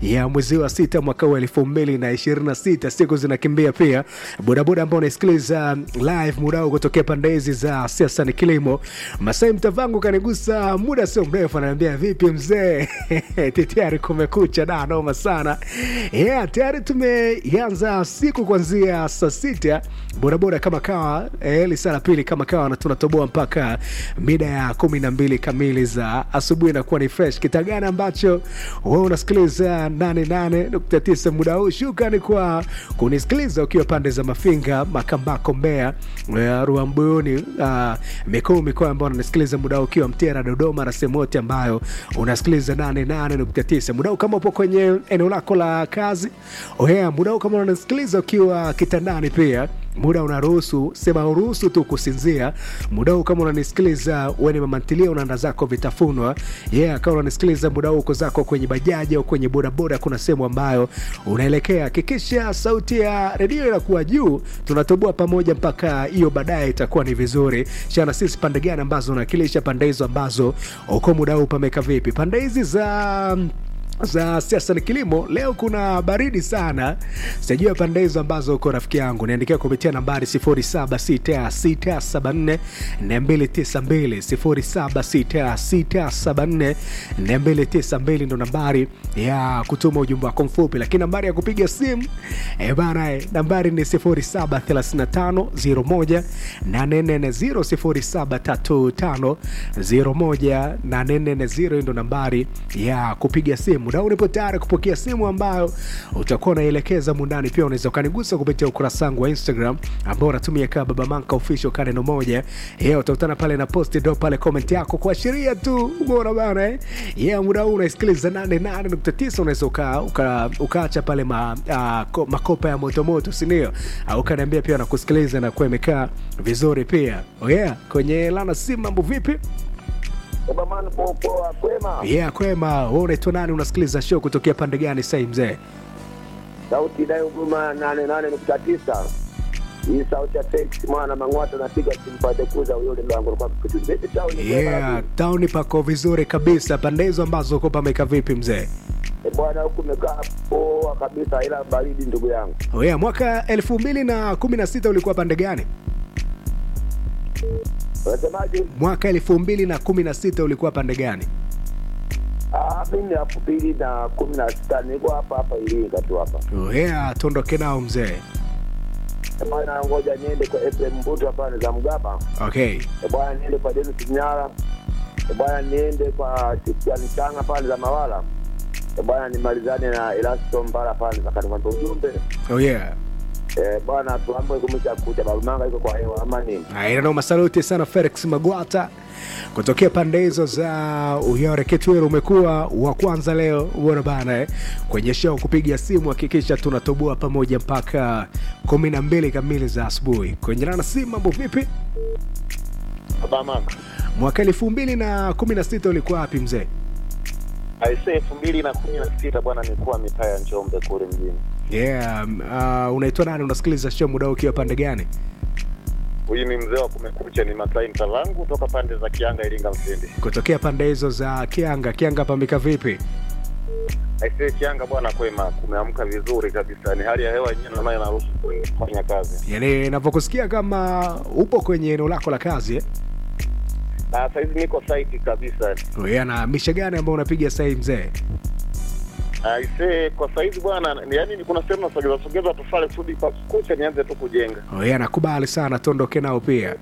ya mwezi wa sita mwaka huu elfu mbili na ishirini na sita. Siku zinakimbia pia. Bodaboda ambao unaisikiliza live muda huu kutokea pande hizi za siasa ni kilimo, Masai Mtavangu kanigusa muda sio mrefu, ananiambia vipi mzee tayari kumekucha da noma sana yeah, tayari tumeanza siku kuanzia saa sita bodaboda kama kawa eh, lisaa la pili kama kawa na tunatoboa mpaka mida ya kumi na mbili kamili za asubuhi inakuwa ni fresh kita gani ambacho wewe unasikiliza 88.9 muda huu shukrani kwa kunisikiliza ukiwa pande za mafinga makambako mbea eh, ruambuyuni uh, mikuu mikoa ambao unanisikiliza muda huu ukiwa mtera dodoma na sehemu yote ambayo unasikiliza 88.9 muda huu kama upo kwenye eneo lako la kazi oya muda huu kama unanisikiliza ukiwa kitandani pia muda unaruhusu sema uruhusu tu kusinzia muda huu kama unanisikiliza weni mamantilia unaanda zako vitafunwa yeah, kama unanisikiliza muda huu uko zako kwenye bajaji au kwenye bodaboda kuna sehemu ambayo unaelekea hakikisha sauti ya redio inakuwa juu tunatoboa pamoja mpaka hiyo baadaye itakuwa ni vizuri shana sisi pande gani ambazo unawakilisha pande hizo ambazo uko muda huu pameka vipi pande hizi za za siasa ni kilimo leo kuna baridi sana sijajua pande hizo ambazo uko rafiki yangu niandikia kupitia nambari 076674 292 076674 ndo nambari ya kutuma ujumbe wako mfupi lakini nambari ya kupiga simu e bana eh, nambari ni 073501 840 073501 ndo nambari ya kupiga simu muda huu nipo tayari kupokea simu ambayo utakuwa unaelekeza mundani pia unaweza ukanigusa kupitia ukurasa wangu wa instagram ambao unatumia kaa baba manka official ka neno moja yeah, utakutana pale na posti do pale comment yako kuashiria tu umeona bana eh? yeah, muda huu unaisikiliza 88.9 unaweza uka, uka, ukaacha pale ma, uh, ko, makopa ya motomoto sindio uh, ukaniambia pia nakusikiliza na kuwa imekaa vizuri pia oh yeah, kwenye lana simu mambo vipi Obamani poa kwema. yeah, kwema wewe unaitwa nani unasikiliza show kutokea pande gani sai mzee Sauti inayoguma nane nane nukta tisa. Hii sauti ya Felix mwana Mang'wata napiga simpate kuza yule mlango kwa kitu. Vipi town? yeah, tauni pako vizuri kabisa pande hizo ambazo uko pameka vipi mzee E bwana huku umekaa poa kabisa ila baridi ndugu yangu. oh yeah, mwaka elfu mbili na kumi na sita ulikuwa pande gani Unasemaje? mwaka elfu mbili na kumi na sita ulikuwa pande gani Ah, mimi elfu mbili na kumi na sita niko hapa hapa Iringa tu hapa. oh yeah, tuondoke nao mzee E bwana ngoja niende kwa FM Mbuto hapa za Mgaba. okay E bwana niende kwa Dennis Nyara. E bwana niende kwa Christian Changa pale za Mawala. E bwana nimalizane na Elasto Mbara pale za Kanimando ujumbe. oh yeah Eh, bwana tuambe kumesha kuja barumanga iko kwa hewa ama nini? inanoma saluti sana felix magwata kutokea pande hizo za uyore kitwero umekuwa wa kwanza leo uona bana eh? kwenye show kupiga simu hakikisha tunatoboa pamoja mpaka kumi na mbili kamili za asubuhi kwenye lana simu mambo vipi Obamanga. mwaka elfu mbili na kumi na sita ulikuwa wapi mzee Aise elfu mbili na kumi na sita bwana, nilikuwa mitaa ya Njombe kule mjini. yeah, uh, unaitwa nani unasikiliza show muda huu ukiwa pande gani Huyu ni mzee wa kumekucha, ni Masai Mtalangu toka pande za Kianga, Iringa Mfindi. kutokea pande hizo za kianga kianga pamika vipi Aise Kianga bwana, kwema, kumeamka vizuri kabisa, ni hali ya hewa yenyewe nayo inaruhusu kufanya kazi. yani navyokusikia kama upo kwenye eneo lako la kazi eh? Na saizi niko site kabisa. yeah, na misha gani ambao unapiga sahii mzee Aise kwa saizi bwana, ni- yaani kuna sehemu nasogeza sogeza tufale kusudi kwa kucha nianze tu kujenga. Oh, yeah, nakubali sana tuondoke nao pia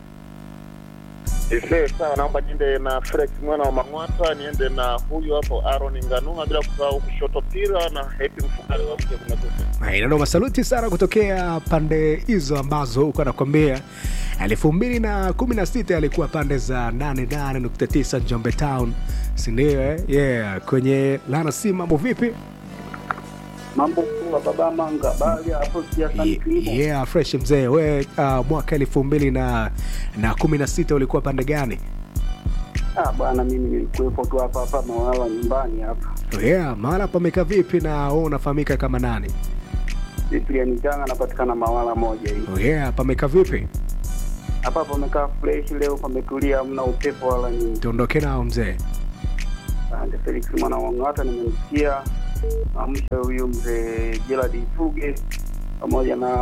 Aise sawa, naomba niende na Felix mwana wa Mang'wata, niende na huyu hapo Aaron Nganunga, bila kusahau kushoto pira na Happy Mfugale wa mke kumekucha. inanoma saluti sana kutokea pande hizo ambazo uko nakwambia elfu mbili na kumi na sita alikuwa pande za 88.9 njombe town sindio eh? yeah. kwenye lana si mambo vipi mambo kuwa baba manga bali hapo siasa ni kilimo yeah, fresh mzee we uh, mwaka elfu mbili na, na kumi na sita ulikuwa pande gani ah bwana mimi nilikuwepo tu hapa hapa mawala nyumbani hapa yeah, mahala pameka vipi na we unafahamika kama nani Cyprian Changa anapatikana mawala moja hii oh, yeah, pameka vipi hapa pamekaa fresh leo pametulia hamna upepo wala nini tuondoke nao mzee Asante Felix mwana wangu hata nimemsikia amsha huyu mzee Gerald Fuge pamoja na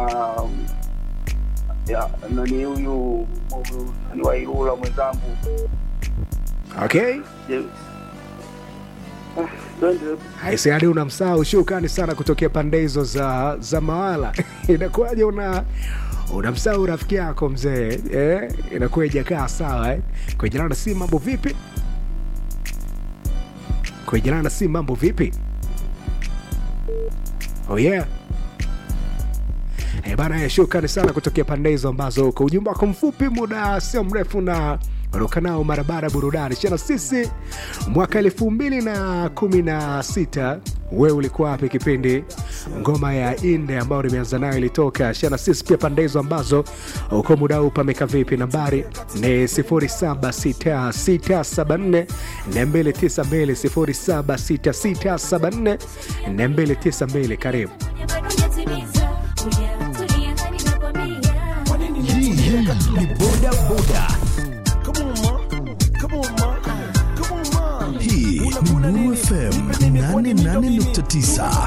ya nani huyu huyu nani wa Ilula mwenzangu okay Je- Ah, twende Aise, hadi unamsahau shukrani sana kutokea pande hizo za za mawala inakuwaje una unamsahau rafiki yako mzee eh? inakuwa ijakaa sawa eh? kwa jirani si mambo vipi kwa jirani si mambo vipi oh yeah Eh, bana eh, shukrani sana kutokea pande hizo ambazo kwa ujumbe wako mfupi muda sio mrefu na ondoka nao marabara burudani chana sisi mwaka elfu mbili na kumi na sita wewe ulikuwa wapi kipindi ngoma ya inde ambayo nimeanza nayo ilitoka shana sisi pia pande hizo ambazo uko muda huu pameka vipi nambari ni 076674 292 076674 292 karibu Hii ni boda boda. Hii ni Nuru FM 88.9